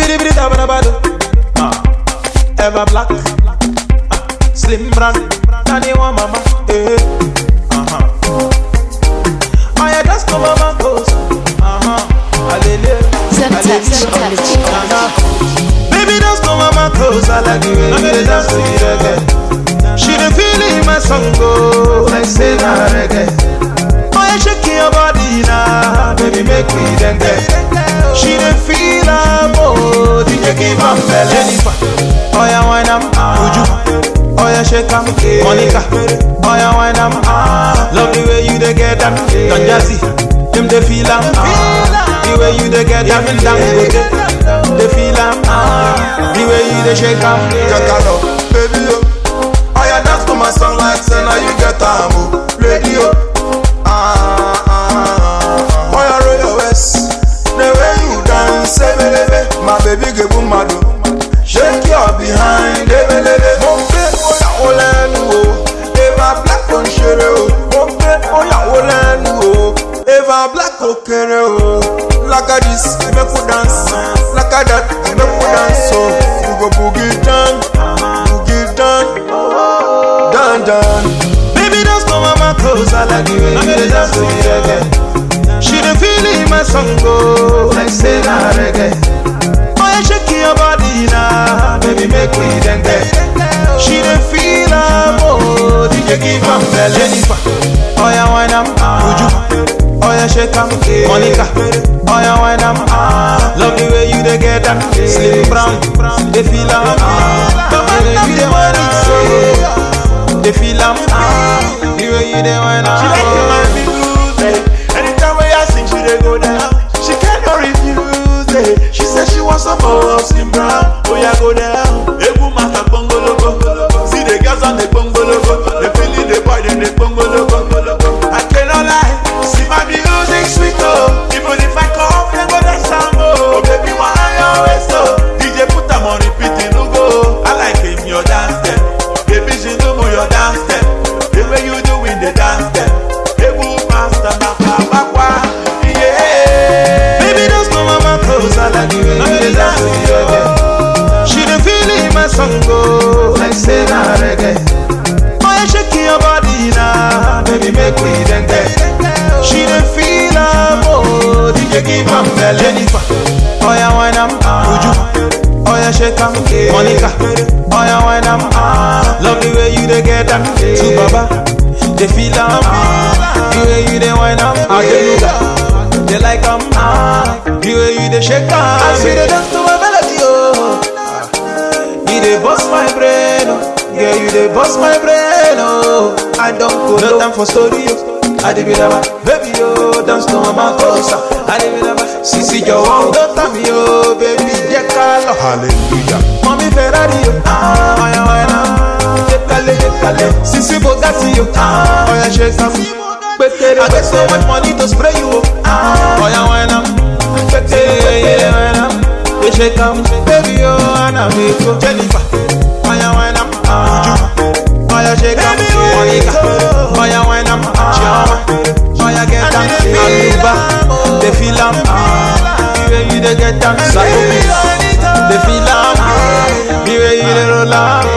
Bidi bidi da bada bado. Ah, Ever black. Ah, Slim brand. Nani wa mama. Eh. Uh-huh. Oh yeah, that's no mama goes. Uh-huh. Alele. Zentex Alele. on the beat. Uh-huh. Baby, that's no mama close. I like the way you dey dance to the reggae. She dey feel it in my song go like say na reggae. Oh yeah, shake your body now, baby, make me dengue. She dey feel am oh, DJ give am belle. Jennifer, oh yeah, wine am, Uju, oh yeah, shake am, Monica, oh yeah, wine am, love the way you dey get am, Don Jazzy, them dey feel am, the way you dey get am, Dangote, dey feel am, the way you dey shake am. Jacalo, baby yo. Oh yeah, dance to my song like say now you get time, oh. Lady yo. Ah, ah, ah. Oh yeah, roll your waist. The way you dance, ebelebe. My baby get boom mado. Shake your behind, ebelebe. Mon pe, oh yeah, oh lẹ́nu o. Eva Black on ṣeré o. Mon pe, oh yeah, oh lẹ́nu o. Eva Black ó kéré o. Like a this, make we dance. Like a that, make we dance. So we go boogie down, boogie down, down down. Baby, that's no mama close. I like the way you dey dance to the reggae. She dey feel it in my song go like say na reggae. Oh yeah, shake your body now, baby, make me dengue. She dey feel am oh, DJ give am belle. Jennifer, oh yeah, wine am, Uju, oh yeah, shake am, Monica, oh yeah, wine am, love the way you dey get am, Slim Brown, dey feel am, the way you dey wine am, dey feel am, the way you dey wine She like to am. mind me lose it. Anytime when I sing, she dey go down. She cannot refuse it. She said she wants some more of Slim Brown. Oh yeah, go down. Egu master bongologo. See the girls on the bongologo. They feeling the boy, then they bongologo. I cannot lie. See my music sweet oh. Even if I come, then go dance some more. Oh baby, why you always so? DJ put them on repeat, you no go. I like him your dance step. Baby, she know me your dance step. The way you doing the dance step. Ebu master na kabakwa. Yeah. Baby, that's no mama close. I like the way you dey dance to the reggae. She dey feel it in my song go like say na reggae. Oh yeah, shake your body now, baby, make me dengue. She dey feel am oh, DJ give am belle. Jennifer, oh yeah, wine am, Uju, oh yeah, shake am, Monica, oh yeah, wine am, love the way you dey get am, to Baba, they feel am, the way you dey wine am, Adenuga, they like am, the way you dey shake am. I see the dance to my melody oh. You dey bust my brain, oh. Yeah, you dey bust my brain, oh. I don't go no time for story, oh. I dey be never, baby, oh, dance to my makosa. I dey be never, sisi jọ̀wọ́, no time, oh, baby, jẹ́ ká lọ. Hallelujah. Mami Ferrari, oh, ah, oya oya, jekale jekale, sisi Bugatti, oh, ah, oya shake am. Pétéré, I get so much money to spray you, oh, ah, oya oya, pétéré, oya, we shake am, baby, oh, Anna mi ko, Jennifer, oya oya, Uju, oya shake am, Monica, oya oya, Chioma, oya get am, Aluba, they feel am, the way you dey get am, Salome, they feel am, the way you dey roll am,